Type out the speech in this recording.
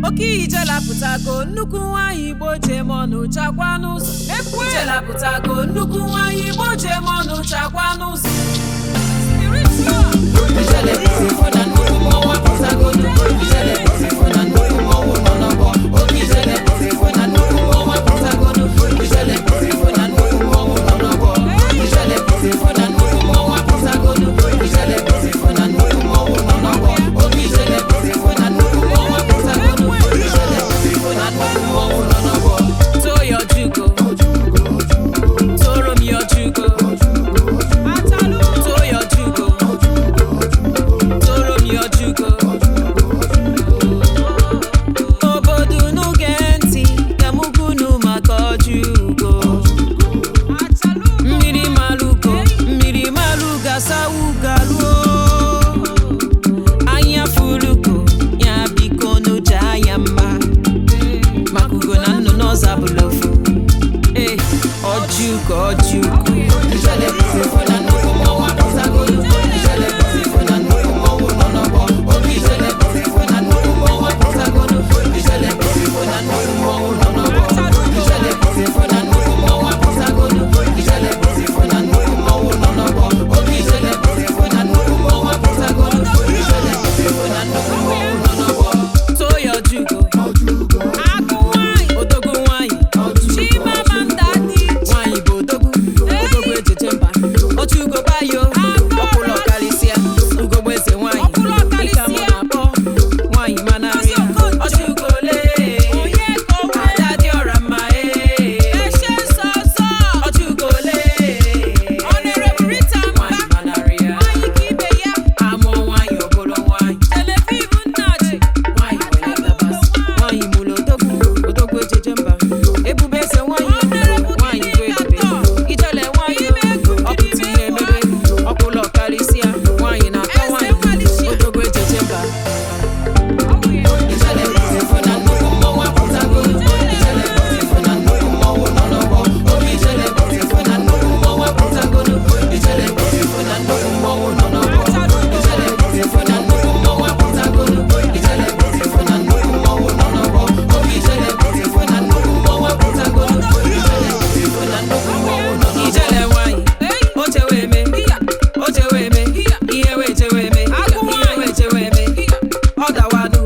oke ijelapụtago nnukwu nwaanyị igbo jem ọnụ chakwa n'ụzọ ijelapụtago nnukwu nwaanyị igbo jem ọnụ chakwa n'ụzọ ijele pụtịfụ na nnukwu mmọnwụ apụtago ijele pụtịfụ na nnukwu mmọnwụ nọ n'ọgbọ oke ijele pụtịfụ na nnukwu mmọnwụ apụtago ijele pụtịfụ na nnukwu mmọnwụ nọ n'ọgbọ ijele pụtịfụ na nnukwu mmọnwụ apụtago ijele pụtịfụ na nnukwu mmọnwụ nọ n'ọgbọ oke ijele pụtịfụ na nnukwu mmọnwụ apụtago ijele pụtịfụ na nnukwu mmọnwụ nọ n'ọgbọ too your jugo toro m your jugo too your jugo toro m your jugo obodo unu gee ntị ka mụ gunu maka ọjụgo mmiri malugo mmiri malugo asawu garuo anya fulugo ya biko n'oche anya mma maka ugo na nnụnụ ọzọ abụla ofu ee ọjụgo ọjụgo ijele pụtịfụ na nnukwu mmọnwụ apụtago ijele pụtịfụ na nnukwu mmọnwụ nọ n'ọgbọ oge ijele pụtịfụ na nnukwu mmọnwụ apụtago ijele pụtịfụ na nnukwu mmọnwụ nọ n'ọgbọ ijele pụtịfụ na nnukwu mmọnwụ apụtago ijele pụtịfụ na nnukwu mmọnwụ nọ n'ọgbọ oge ijele pụtịfụ na nnukwu mmọnwụ apụtago ijele pụtịfụ na nnukwu mmọnwụ nọ n'ọgbọ too your jugo odogwu nwanyị nwanyị bụ odogwu odogwu ejeje mba oche ugo bayo ọkwụlụ ọkarịsịa ugogbe eze nwanyị ịka mụ na-akpọ nwanyị manarịa ọchị ugo ole ada dị ọra mma ee ọchị ugo ole nwanyị manarịa amụọ nwanyị obolo nwanyị nwanyị nwere ndabasị nwanyị mụrụ odogwu odogwu ejeje mba ebube eze nwanyị nwanyị bụ ebube ijele nwanyị ọpụta ihe emebe ọkwụlụ ọkarịsịa nwanyị na-atọ nwanyị odogwu ejeje mba ijele pụtịfụ na nnukwu mmọnwụ apụtago ijele pụtịfụ na nnukwu mmọnwụ nọ n'ọgbọ oge ijele pụtịfụ na nnukwu mmọnwụ apụtago ijele pụtịfụ na nnukwu mmọnwụ nọ n'ọgbọ ijele pụtịfụ na nnukwu mmọnwụ apụtago ijele pụtịfụ na nnukwu mmọnwụ nọ n'ọgbọ oge ijele pụtịfụ na nnukwu mmọnwụ apụtago ijele pụtịfụ na nnukwu mmọnwụ nọ n'ọgbọ ijele nwanyị o chewe eme o chewe eme ihe wee chewe eme ihe wee chewe eme ọ dawanụ